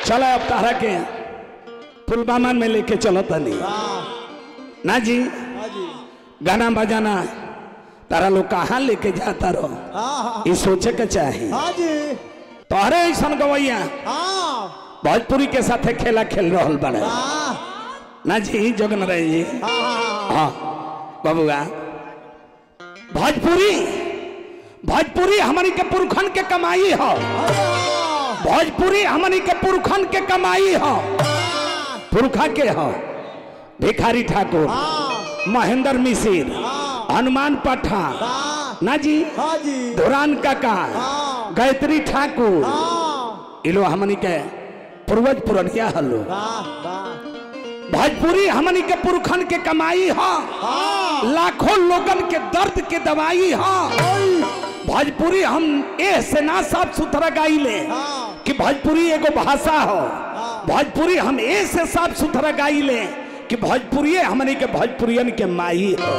चलो अब तारा के पुलवामा में लेके चलो तनी वाह ना जी हाँ जी गाना बजाना तारा लोग कहाँ लेके जाता रहो हाँ हाँ ये सोचे के चाही हाँ जी तोहरे ऐसा गवैया हाँ भोजपुरी के साथे खेला खेल रहल बड़े वाह ना जी जगन रहे जी हाँ हाँ हाँ बबुआ भोजपुरी भोजपुरी हमारी के पुरखन के कमाई हो हाँ भोजपुरी हमनी के पुरखन के कमाई हो पुरखा के हो भिखारी ठाकुर हाँ महेंद्र मिसिर हाँ हनुमान पठान वाह ना जी हाँ जी धुरान काका हाँ गायत्री ठाकुर हाँ इलो हमनी के पूर्वज पुरनिया हलो वाह वाह भोजपुरी हमनी के पुरखन के कमाई हो हाँ लाखों लोगन के दर्द के दवाई हो भोजपुरी हम ए से ना साफ सुथरा गाइले हाँ कि भोजपुरी एगो भाषा हो भोजपुरी हम ए से साफ सुथरा गाइले कि भोजपुरी हमनी के भोजपुरियन के माई हो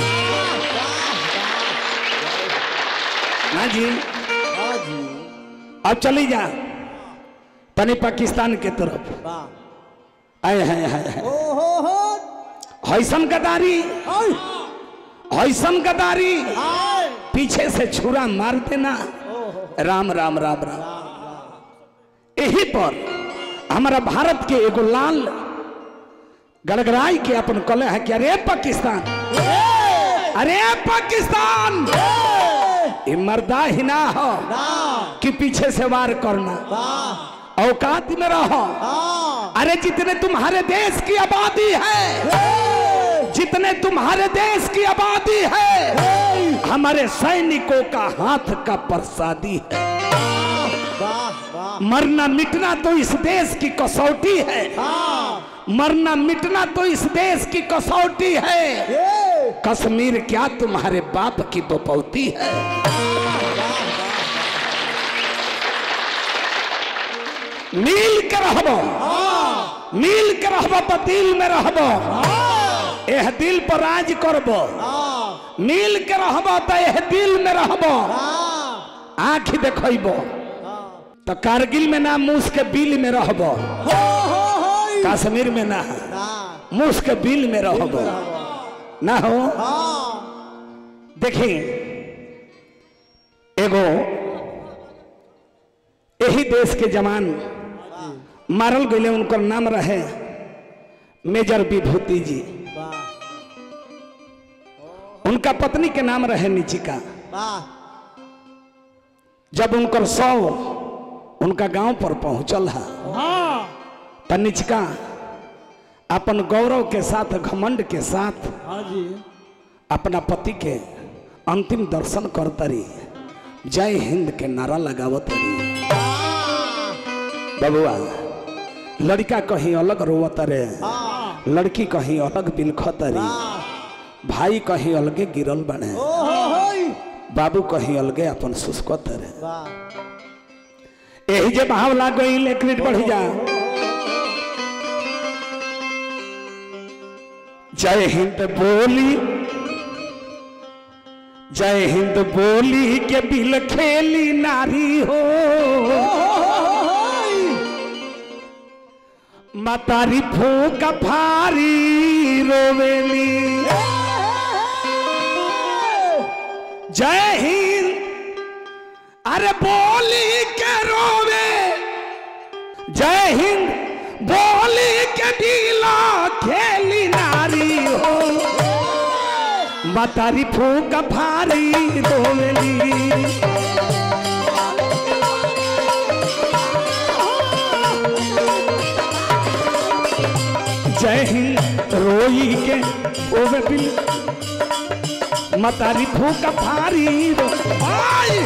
ना जी हाँ जी अब चली जा तनी पाकिस्तान के तरफ वाह आए हैं हैं हैं। ओ हो हो हैसन गदारी आई हैसन गदारी आई पीछे से छुरा मार देना ओ हो राम राम राम राम यही पर हमारा भारत के एगो लाल गड़गड़ाई के अपन कले है कि अरे पाकिस्तान अरे पाकिस्तान ये मर्दा ही ना हो ना कि पीछे से वार करना वाह औकात में रहो हाँ अरे जितने तुम्हारे देश की आबादी है जितने तुम्हारे देश की आबादी है हमारे सैनिकों का हाथ का प्रसादी है वाह वाह मरना मिटना तो इस देश की कसौटी है हाँ मरना मिटना तो इस देश की कसौटी है ये कश्मीर क्या तुम्हारे बाप की बपौती है मिल के रहबो मिल के रहबो तो दिल में रहबो एह दिल पर राज करबो हाँ मिल के रहबो तो एह दिल में रहबो हाँ आँख देखबो तो कारगिल में ना मूस के बिल में रहबो हो हो हो कश्मीर में ना ना मूस के बिल में रहबो ना हो हाँ देखी एगो यही देश के जवान मारल गए उनकर नाम रहे मेजर विभूति जी वाह उनका पत्नी के नाम रहे निचिका वाह जब उनकर सौ उनका गांव पर पहुंचल है हाँ त निचिका अपन गौरव के साथ घमंड के साथ हाँ जी अपना पति के अंतिम दर्शन करतरी जय हिंद के नारा लगावत रही बबुआ लड़का कहीं अलग रोवत रे हाँ लड़की कहीं अलग बिलखत रे वाह भाई कहीं अलगे गिरल बने ओ हो हो बाबू कहीं अलगे अपन सुस्कत रे वाह यही जे भाव लाग गई एक मिनट बढ़ जा जय हिंद बोली जय हिंद बोली के बिल खेली नारी हो मतारी फूक फारी रोवेली जय हिंद अरे बोली के रोवे जय हिंद बोली के दिला खेली नारी हो मतारी फूक फारी रोवेली जय हिंद रोई के ओवे बिल मतारी फूक फारी रो आई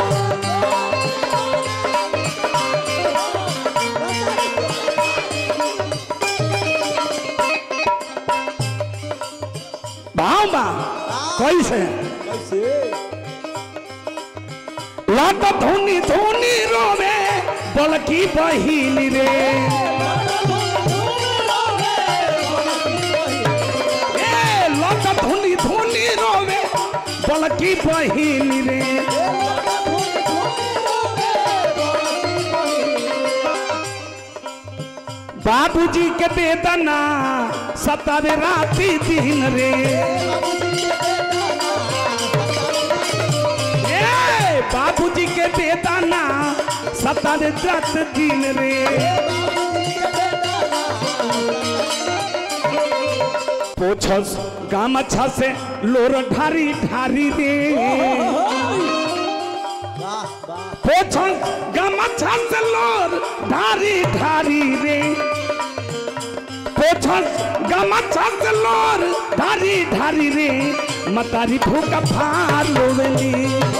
भाव बा कैसे कैसे लाट धोनी धोनी रोवे बलकी बहिनी रे ए लाट धोनी धोनी रोवे बलकी बहिनी रे बाबूजी के बेदना सतावे राती दिन रे ए बाबूजी के बेदना सतावे रात दिन रे पोछस गामछा से लोर ढारी ढारी रे वाह वाह पोछस गामछा से लोर ढारी ढारी रे पोछस गामछा से लोर ढारी ढारी रे मतारी फूका फार लोवेली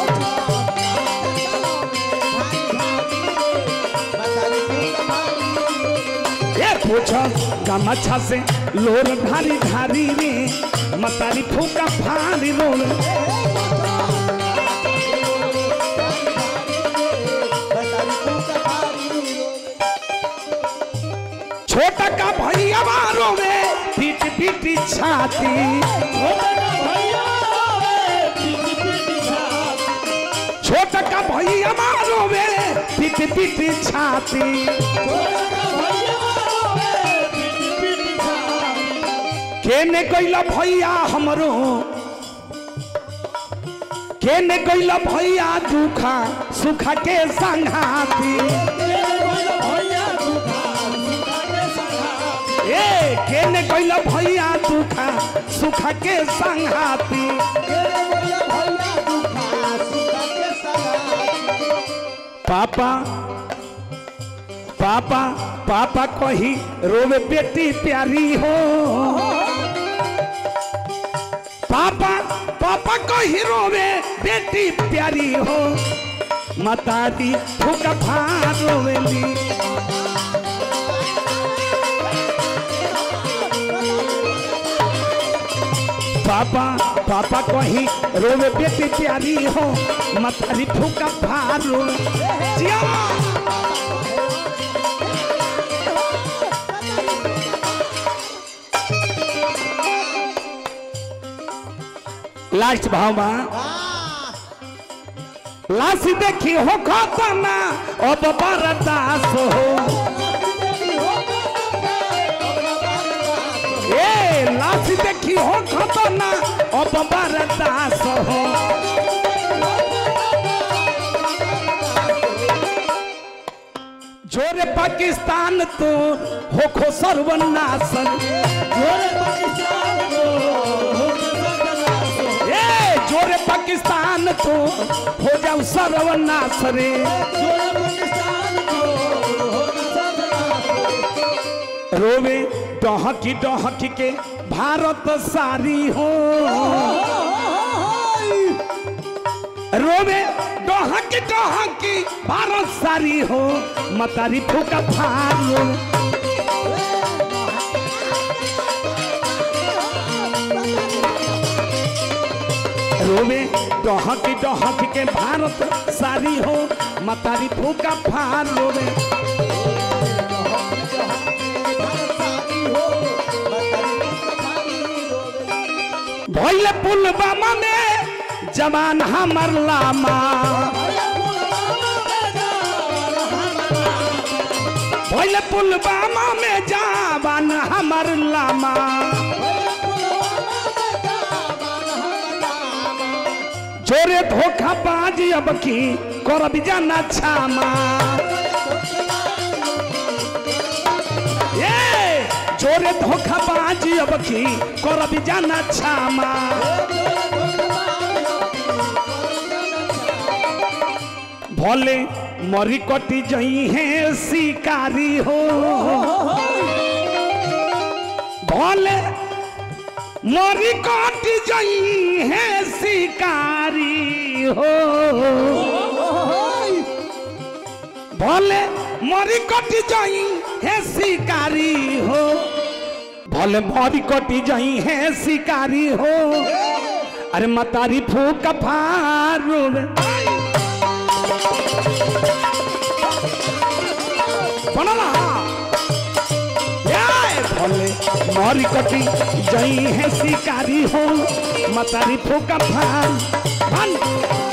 ए पोछस गामछा से लोर ढारी ढारी रे मतारी फूका फार लोवेली छोटा का भैया मारो में पीट पीट छाती छोटा का भैया मारो में पीट पीट छाती केने कैला भैया हमरो केने कैला भैया दुखा सुखा के संघाती ए केने कैला भैया दुखा सुखा के संघाती पापा पापा पापा कही रोवे बेटी प्यारी हो पापा पापा कही रोवे बेटी प्यारी हो मतारी फूका फार रोवेली पापा पापा कही रोवे बेटी प्यारी हो मतारी फूका फार रोवे जिया लास्ट भाव बा लासी देखी हो खतना अब बरदास हो ए लासी देखी हो खतना अब बरदास हो जोरे पाकिस्तान तो हो खो सर्वनाशन ए जोरे पाकिस्तान तो हो जाओ सर्वनाश रे रोवे डहकी डहकी के भारत सारी हो रोवे डहकी डहकी भारत सारी हो मतारी फूका फार रोवे डहकी डहकी के भारत सारी हो मतारी फूका फार रोवे भैले पुलवामा में जवान हमर लामा भैले पुलवामा में जवान हमर लामा जोरे धोखा बाजी अब की करब जाना छामा ए जोरे धोखा बाजी अब की करब जाना छामा भले मरी कटी जई है शिकारी हो भले मरी कटी जई है शिकारी हो भले मरी कटी जाई है शिकारी हो भले मरी कटी जाई है शिकारी हो अरे मतारी फूक फारू बनला ए, भले मरी कटी जाई है शिकारी हो मतारी फूक फार बन